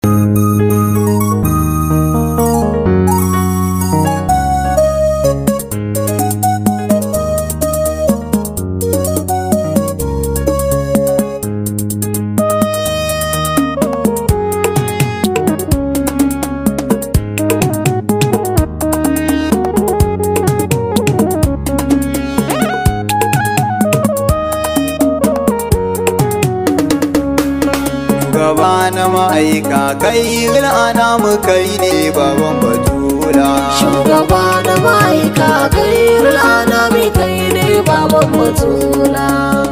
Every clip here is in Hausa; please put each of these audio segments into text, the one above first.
Gaba na ma'aika kai ana mu kai ne baban batula. Shugaba na ma'aika kairul anami kai ne baban batula.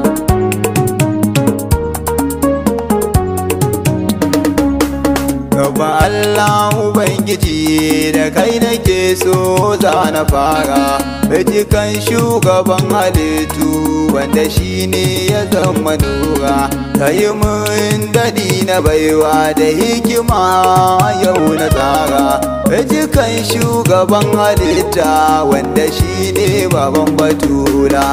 Gaba Allah Ubangiji da kai nake so za na fara. kan shugaban halittu wanda shi ne ya zama nura. Ka yi mun daɗi na baiwa da hikima yau na tsara. kan shugaban halitta wanda shi ne baban batula.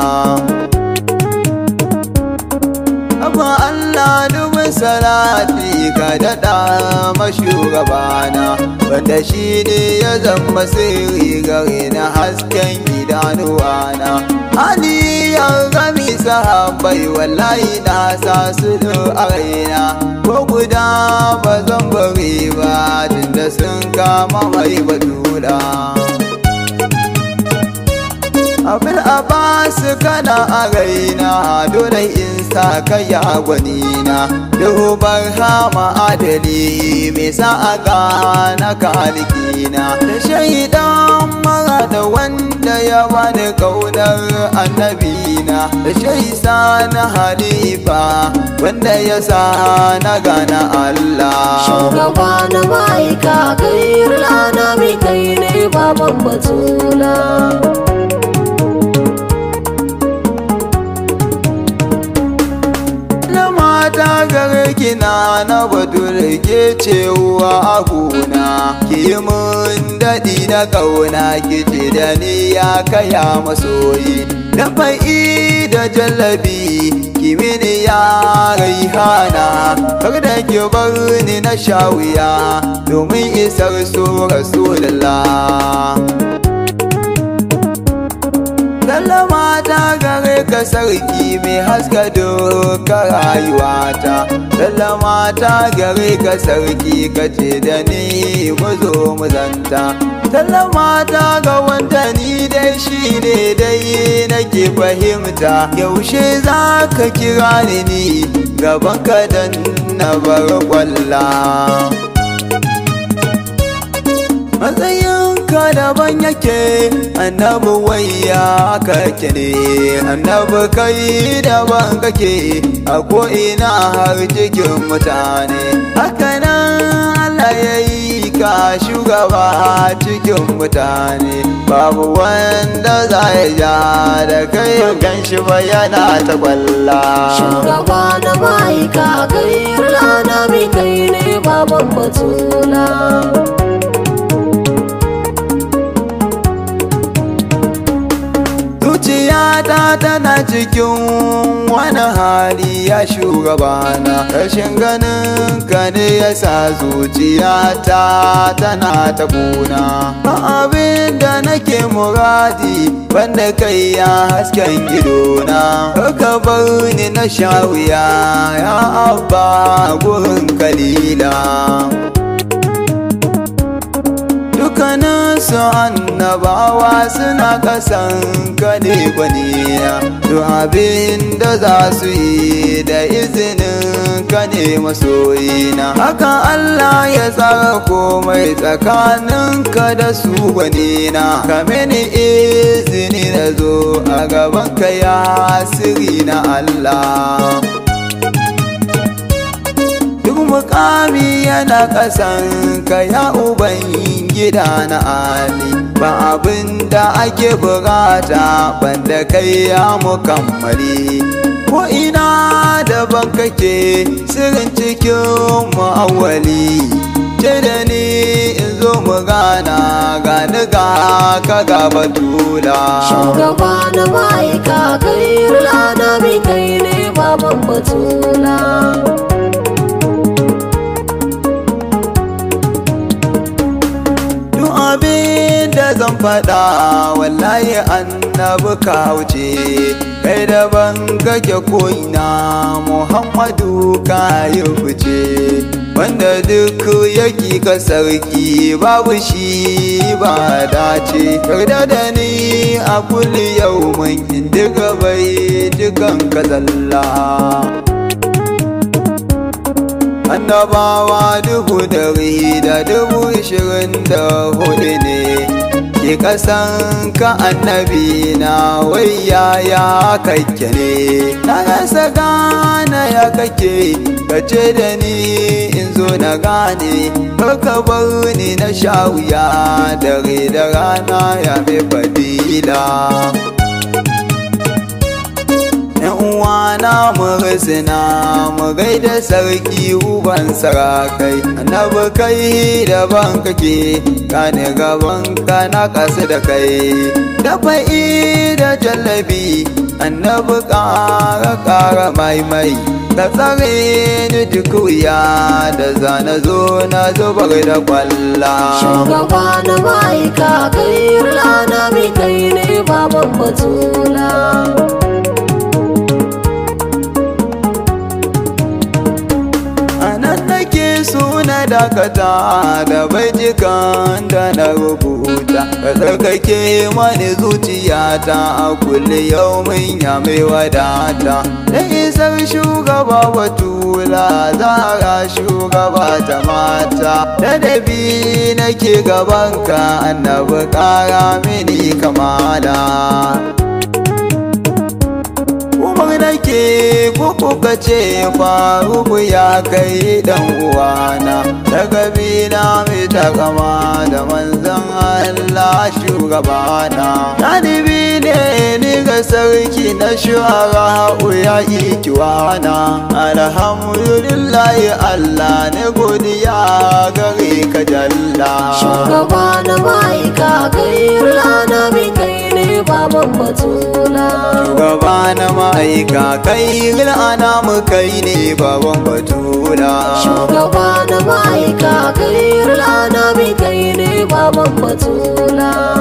Abba Allah dubin salati ka daɗa mashugabana wanda shi ne ya zama sirri gare na hasken idanuwana. Ali ya gami sahabbai wallahi na sa su a raina ko guda ba zan bari ba tunda sun kama mai batula. abin abbas kana a raina dole in sa kaya gwanina dubar hama adali mai sa a gana kalikina da shaidan mara da wanda ya bani kaunar annabina da shaisa na halifa wanda ya sa na gana Allah Shugaba na ma'aika kairul anami kai ne baban batula. na mata gare kina na bature ke cewa a gona ki mun daɗi na kauna ki ce da ni ya kaya masoyi da fa'i da jallabi ki mini ya raihana kar da ki bar ni na shawiya domin isar so rasulullah Sallama ta gare ka sarki mai haska doka rayuwata Sallama ta gare ka sarki ka ce da ni mu zo mu zanta Sallama ta ga wanda ni dai shi ne dai nake fahimta Yaushe za ka kira ni ni gaban ka dan na bar kwalla matsayinka daban yake annabi wayya kake ne annabi kai daban kake a ko'ina har cikin mutane hakanan Allah ya yi ka shugaba cikin mutane babu wanda za ya ja da kai gan shi ba yana ta kwalla Shugaba na ma'aika kairul anami kai ne baban batula. zuciyata tana cikin wani hali ya shugabana rashin ganin ka ne ya sa zuciyata tana ta kuna ba abin da nake muradi banda kai ya hasken idona ka bar ni na sha wuya ya abba gurin kalila dukkanin su annabawa suna kasan kane gwaniya duk abin da za su yi da izinin kane masoyina haka Allah ya tsara komai tsakanin ka da su gwanina ka mini izini na zo a gaban ka ya siri na Allah duk mukami yana ƙasan ka ya uban gida na ali ba abin da ake bukata banda kai ya mukammali ko ina daban kake sirrin cikin mu'awwali ce da ni in zo mu gana gani ga ka ga batula Shugaba na ma'aika kairul anami kai ne baban batula. faɗa wallahi annabi ka wuce kai daban kake ko'ina muhammadu ka yi fice wanda duk yaki ka sarki babu shi ba dace yarda da ni a kulli yau mun indiga bai dukan ka zalla annabawa dubu dari da dubu ishirin da hudu ne ke kasan ka annabi na wai yaya kake ne na rasa gane ya kake kace da ni in zo na gane ka bar ni na sha wuya dare da rana ya mai fadila uwana mu risina mu gaida sarki uban sarakai annabi kai daban kake kane gaban ka na kasu da kai da fa'i da jallabi annabi ƙara ƙara maimai ka tsare ni duk wuya da zana zo na zubar da kwalla shugaba na ma'aika kai rana mai kai ne baban batula suna dakata da bajikan da na rubuta ka tsarkake mani zuciyata a kulle yau min ya mai wadata da isar shugaba batula zara shugaba ta mata da dabi nake gabanka annabi kara mini kamala umar nake ko kuka ce faruku ya kai dan uwana da kabila mai takama da manzan Allah shugabana ɗalibi ne ni ga sarki na shuhara ya ikiwana alhamdulillahi Allah ne godiya gare ka jalla shugaba na ma'aika kai rana mai kai ne baban batula shugaba na ma'aika kai ana mu kai ne baban batula shugaba na ma'aika kai rana mai kai ne baban batula